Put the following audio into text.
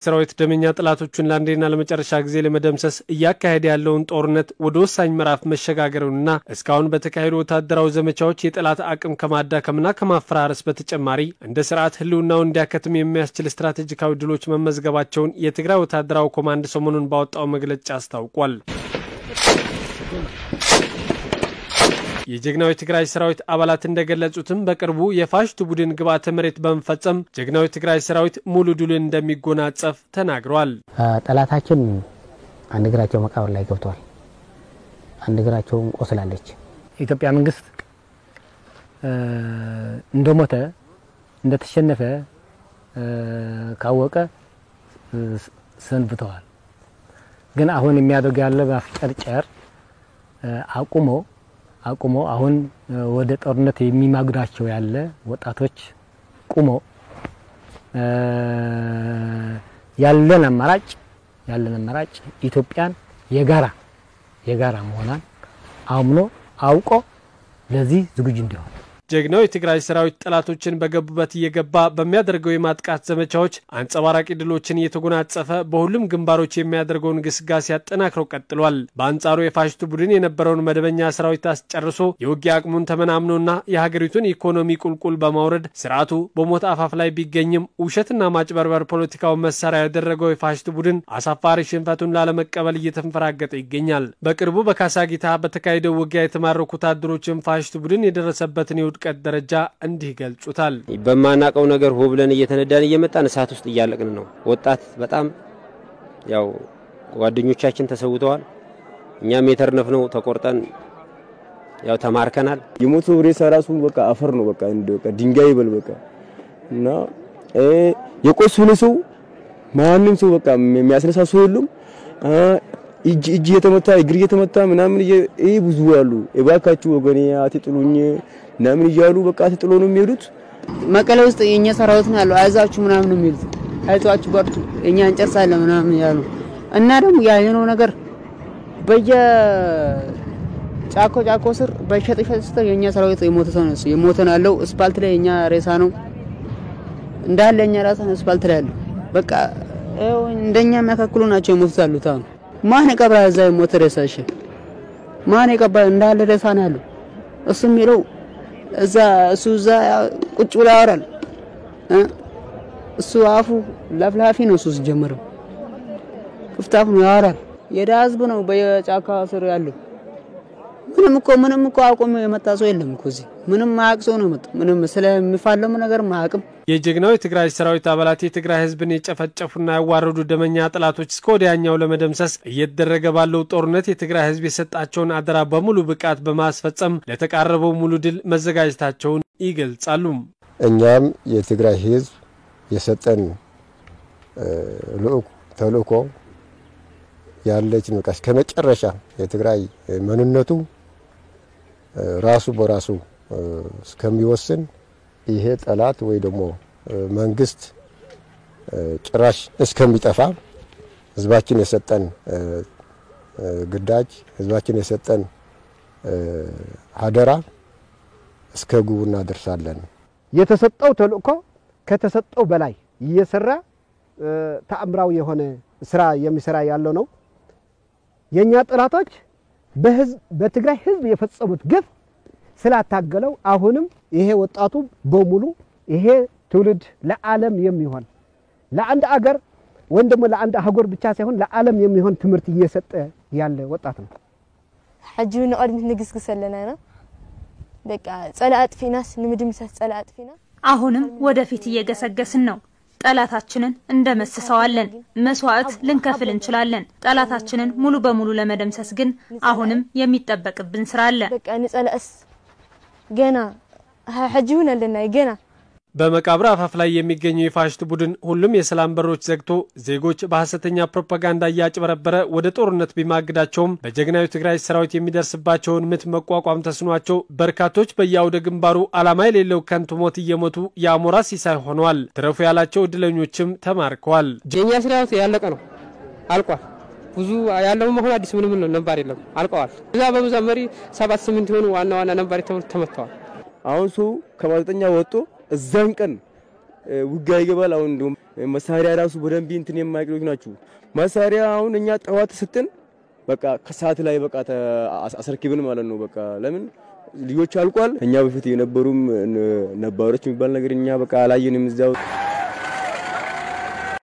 ሰራዊት ደመኛ ጠላቶቹን ለአንዴና ለመጨረሻ ጊዜ ለመደምሰስ እያካሄደ ያለውን ጦርነት ወደ ወሳኝ ምዕራፍ መሸጋገሩንና እስካሁን በተካሄዱ ወታደራዊ ዘመቻዎች የጠላት አቅም ከማዳከምና ከማፈራረስ በተጨማሪ እንደ ስርዓት ህልውናውን እንዲያከትም የሚያስችል ስትራቴጂካዊ ድሎች መመዝገባቸውን የትግራይ ወታደራዊ ኮማንድ ሰሞኑን ባወጣው መግለጫ አስታውቋል። የጀግናዊ ትግራይ ሰራዊት አባላት እንደገለጹትም በቅርቡ የፋሽቱ ቡድን ግብዓተ መሬት በመፈጸም ጀግናዊ ትግራይ ሰራዊት ሙሉ ድልን እንደሚጎናጸፍ ተናግረዋል። ጠላታችን አንድ እግራቸው መቃብር ላይ ገብተዋል፣ አንድ እግራቸውም ቆስላለች። የኢትዮጵያ መንግስት እንደሞተ እንደተሸነፈ ካወቀ ሰንብተዋል። ግን አሁን የሚያደርግ ያለ ማፍጨርጨር አቁሞ አቁሞ አሁን ወደ ጦርነት የሚማግዳቸው ያለ ወጣቶች ቁሞ ያለን አማራጭ ያለን አማራጭ ኢትዮጵያን የጋራ የጋራ መሆኗን አምኖ አውቆ ለዚህ ዝግጁ እንዲሆን ጀግናው የትግራይ ሰራዊት ጠላቶችን በገቡበት እየገባ በሚያደርገው የማጥቃት ዘመቻዎች አንጸባራቂ ድሎችን እየተጎናጸፈ በሁሉም ግንባሮች የሚያደርገውን ግስጋሴ አጠናክረው ቀጥሏል። በአንጻሩ የፋሽቱ ቡድን የነበረውን መደበኛ ሰራዊት አስጨርሶ የውጊያ አቅሙን ተመናምኖና የሀገሪቱን ኢኮኖሚ ቁልቁል በማውረድ ስርዓቱ በሞት አፋፍ ላይ ቢገኝም ውሸትና ማጭበርበር ፖለቲካውን መሳሪያ ያደረገው የፋሽቱ ቡድን አሳፋሪ ሽንፈቱን ላለመቀበል እየተንፈራገጠ ይገኛል። በቅርቡ በካሳጊታ በተካሄደው ውጊያ የተማረኩ ወታደሮችን ፋሽቱ ቡድን የደረሰበትን የውድቀት ደረጃ እንዲህ ይገልጹታል። በማናቀው ነገር ሆ ብለን እየተነዳን እየመጣን እሳት ውስጥ እያለቅን ነው። ወጣት በጣም ያው ጓደኞቻችን ተሰውተዋል። እኛም የተርነፍነው ተቆርጠን ያው ተማርከናል። የሞቶ ሬሳ ራሱ በቃ አፈር ነው በቃ እንደ በቃ ድንጋይ ይበል በቃ እና የቆሰለ ሰው ማንም ሰው በቃ የሚያስነሳ ሰው የለም። እጅ እጅ እየተመታ እግር እየተመታ ምናምን ይሄ ብዙ አሉ። እባካችሁ ወገኔ አትጥሉኝ ምናምን እያሉ በቃ አትጥሎ ነው የሚሄዱት። መቀሌ ውስጥ የኛ ሰራዊት ነው ያለው። አይዛችሁ ምናምን ነው የሚሉት። አይዟችሁ በርቱ፣ እኛ እንጨርሳለን ምናምን ያሉ እና ደግሞ ያየነው ነገር በየ ጫኮ ጫኮ ስር በሸጥ ሸጥ ስተው የኛ ሰራዊት የሞተ ሰው ነው የሞተ ነው ያለው። ስፓልት ላይ የኛ ሬሳ ነው እንዳለ የኛ ሬሳ ነው ስፓልት ላይ ያለው። በቃ እንደኛ የሚያካክሉ ናቸው የሞቱት ያሉት አሁን ማን የቀብራ እዛ የሞተ ሬሳ? እሺ ማን የቀብራ? እንዳለ ሬሳ ነው ያለው። እሱ የሚለው እዛ እሱ እዛ ቁጭ ብሎ ያወራል። እሱ አፉ ለፍላፊ ነው። እሱ ሲጀምረው ክፍት አፉ ነው ያወራል። የደሃ ህዝብ ነው በየጫካ ስር ያለው። ምንም እኮ ምንም እኮ አቁሞ የመጣ ሰው የለም እኮ እዚህ ምንም ማያውቅ ሰው ነው የመጣው። ምንም ስለሚፋለሙ ነገር ማያውቅም። የጀግናው የትግራይ ሰራዊት አባላት የትግራይ ህዝብን የጨፈጨፉና ያዋረዱ ደመኛ ጠላቶች እስከ ወዲያኛው ለመደምሰስ እየተደረገ ባለው ጦርነት የትግራይ ህዝብ የሰጣቸውን አደራ በሙሉ ብቃት በማስፈጸም ለተቃረበው ሙሉ ድል መዘጋጀታቸውን ይገልጻሉ። እኛም የትግራይ ህዝብ የሰጠን ተልእኮ ያለችን በቃ እስከ መጨረሻ የትግራይ ማንነቱ ራሱ በራሱ እስከሚወስን ይሄ ጠላት ወይ ደግሞ መንግስት ጭራሽ እስከሚጠፋ ህዝባችን የሰጠን ግዳጅ ህዝባችን የሰጠን አደራ እስከ ግቡ እናደርሳለን። የተሰጠው ተልእኮ ከተሰጠው በላይ እየሰራ ተአምራዊ የሆነ ስራ የሚሰራ ያለው ነው። የኛ ጠላቶች በትግራይ ህዝብ የፈጸሙት ግፍ ስላታገለው አሁንም ይሄ ወጣቱ በሙሉ ይሄ ትውልድ ለዓለም የሚሆን ለአንድ አገር ወይም ደግሞ ለአንድ አህጉር ብቻ ሳይሆን ለዓለም የሚሆን ትምህርት እየሰጠ ያለ ወጣት ነው። ሕጂ ንቅድሚት ንግስግስ ኣለና ኢና በቃ ጸላ አጥፊናስ ንምድምሰስ ጸላ አጥፊና አሁንም ወደፊት እየገሰገስን ነው። ጠላታችንን እንደመስሰዋለን። መስዋዕት ልንከፍል እንችላለን። ጠላታችንን ሙሉ በሙሉ ለመደምሰስ ግን አሁንም የሚጠበቅብን ስራ አለ። በቃ ንጸላእስ ገና ሕጂ እውን ኣለና ገና በመቃብር አፋፍ ላይ የሚገኘው የፋሽስት ቡድን ሁሉም የሰላም በሮች ዘግቶ ዜጎች በሐሰተኛ ፕሮፓጋንዳ እያጭበረበረ ወደ ጦርነት ቢማግዳቸውም በጀግናዊ ትግራይ ሰራዊት የሚደርስባቸውን ምት መቋቋም ተስኗቸው በርካቶች በየአውደ ግንባሩ ዓላማ የሌለው ከንቱ ሞት እየሞቱ የአሞራ ሲሳይ ሆነዋል። ትረፉ ያላቸው እድለኞችም ተማርከዋል። የእኛ ሰራዊት ያለቀ ነው፣ አልቋል። ብዙ ያለው መሆን አዲስ ምንም ነባር የለም፣ አልቀዋል። እዛ በብዛ መሪ ሰባት ስምንት የሆኑ ዋና ዋና ነባሪ ተመትተዋል። አሁን ሰው ከማዘጠኛ ወጥቶ እዛን ቀን ውጊያ ይገባል። አሁን እንዲሁም መሳሪያ ራሱ በደንብ እንትን የማይቅሎች ናችሁ። መሳሪያ አሁን እኛ ጠዋት ስትን በቃ ከሰዓት ላይ በቃ አስረክብን ማለት ነው። በቃ ለምን ልጆች አልቋል። እኛ በፊት የነበሩም ነባሮች የሚባል ነገር እኛ በቃ አላየንም እዛው